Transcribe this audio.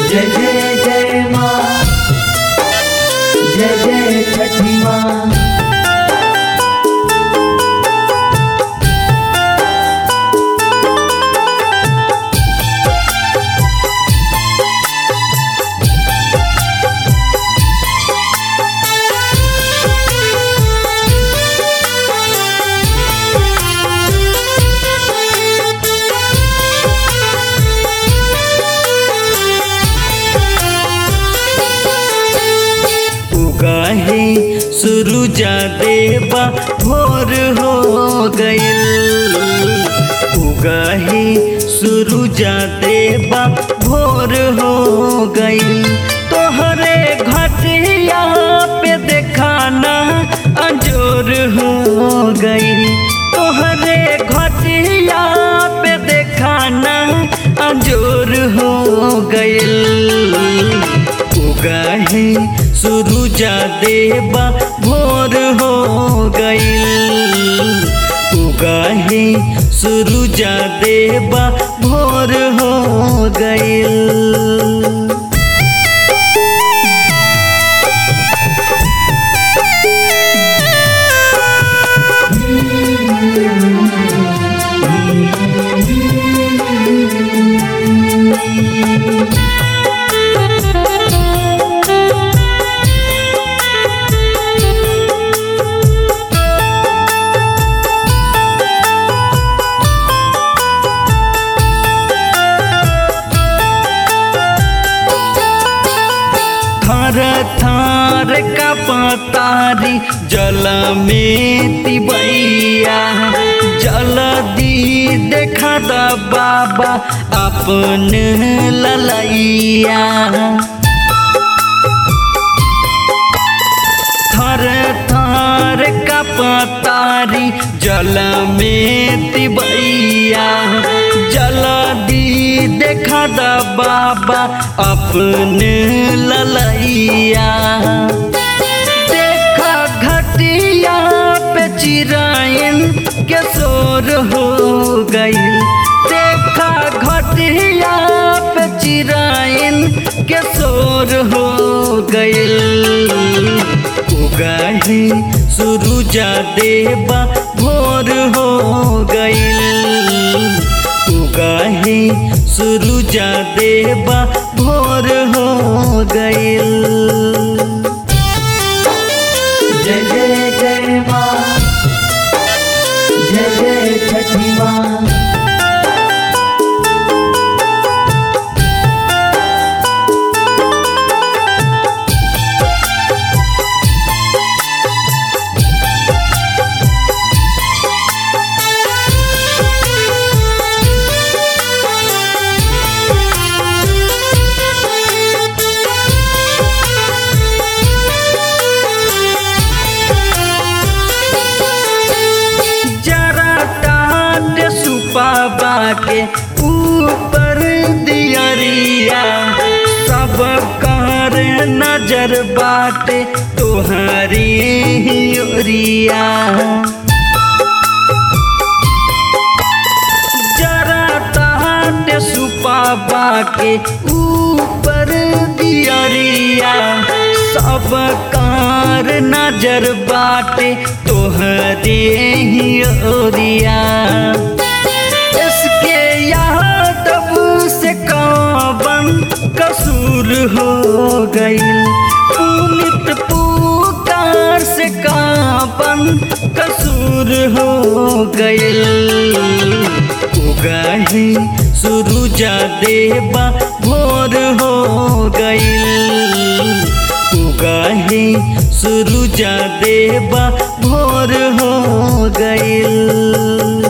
जय जय जय माँ जय जय छठी माँ उगाहे सुरुजा देवा भोर हो गइल उगाहे सुरुजा देवा भोर हो गइल तोहरे घटिया पे देखाना अंजोर हो गइल तोहरे घटिया पे देखाना अंजोर हो गइल उगाहे सुरुजा देवा भोर हो गइल उगाहे सुरुजा देवा भोर हो गइल थार थार का पतारी जल में तिबैया जल दी देखा द बाबा अपन ललैया थर थर का पतारी जल में तिबैया जल दी देखा द बाबा अपने ललैया देखा घटिया पे चिराइन के शोर हो गई देखा घटिया पे चिराइन के शोर हो गइल उगाही सुरुजा देवा भोर हो गइल उगाही सुरुजा देवा भोर हो गइल जय जय जय माँ जय जय छठी माँ जरा टाट सुपाबा के ऊपर दियरिया सब कर नजर बाटे तोहरी ओरिया जरा टाट सुपाबा के ऊपर दियरिया सब कार नजर बाटे तोहरे ही ओरिया इसके यादव से काबन कसूर हो गई पुनित पुकार से काबन कसूर हो गई उगाही सुरुजा देवा भोर हो गइल उगाही सुरुजा देवा भोर हो गइल